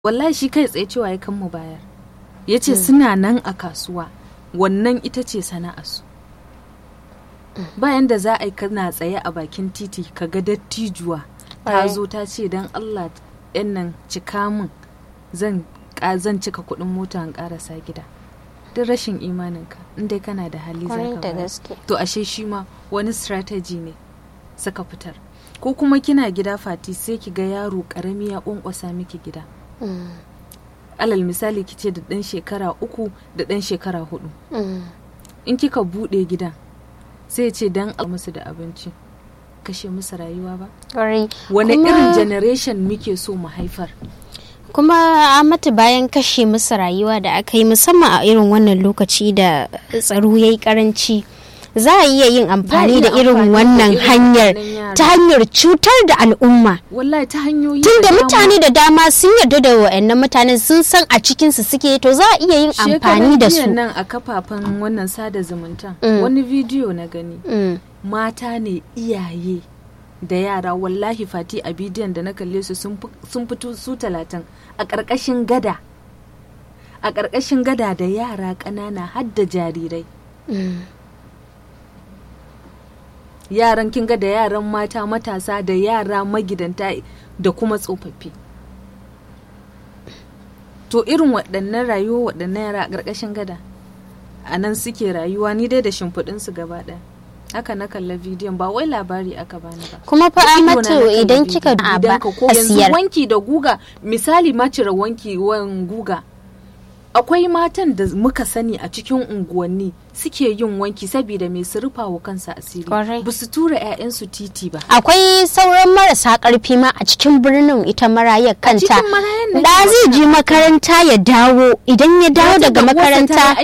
wallahi shi kai tsaye cewa ya kan mu bayar ya ce suna nan a kasuwa wannan ita ce sana'arsu bayan da za a yi kana tsaye a bakin titi ka ga dattijuwa ta zo ta ce don allah yan nan cika min zan zan cika kuɗin mota in karasa gida duk rashin imaninka in dai kana da hali za Kwarai ka da bayar. gaske. to ashe shi ma wani strategy ne suka fitar ko kuma kina gida fati sai ki ga yaro karami ya kwankwasa miki gida Mm, alal misali ki ce da ɗan shekara uku da ɗan shekara hudu mm. in kika buɗe gidan sai ya ce dan a musu da abinci kashe musu rayuwa ba Kwarai. wani Kuma- irin generation muke so mu haifar kuma a mata bayan kashe musu rayuwa da aka yi musamman a irin wannan lokaci da tsaro ya yi karanci za a iya yin amfani iya da irin amfani da wannan irin hanyar wannan yara. ta hanyar cutar da al'umma wallahi ta hanyoyi tunda da dama. mutane da dama sun yarda da wa'annan mutanen sun san a cikinsu suke to za a iya yin amfani Shekaran da jiya su nan a kafafen wannan sada zumunta Mm. wani bidiyo na gani Mm, mata ne iyaye da yara wallahi fati a bidiyon da na kalle su sun fi- sun fito su talatin a ƙarƙashin gada a ƙarƙashin gada da yara ƙanana har da jarirai mm. yaran kin ga da yaran mata matasa da yara magidanta da kuma tsofaffi to irin waɗannan rayuwa waɗannan yara a ƙarƙashin gada a nan suke rayuwa ni dai da shimfiɗinsu gaba ɗaya haka na kalla bidiyon ba wai labari aka bani ba kuma fa Da idona na amatu kalla idan bidiyon. kika a ba Gidanka ko a yanzu siyar wanki da guga misali ma cire wanki wan guga akwai matan da muka sani a cikin unguwanni suke yin wanki saboda mai su rufa wa kansa asiri Kwarai. ba su tura 'ya'yansu titi ba akwai sauran marasa karfi ma a cikin birnin ita marayar kanta cikin marayan nake da zai je makaranta ya dawo idan ya dawo Wata daga da uwarsa ta yi makaranta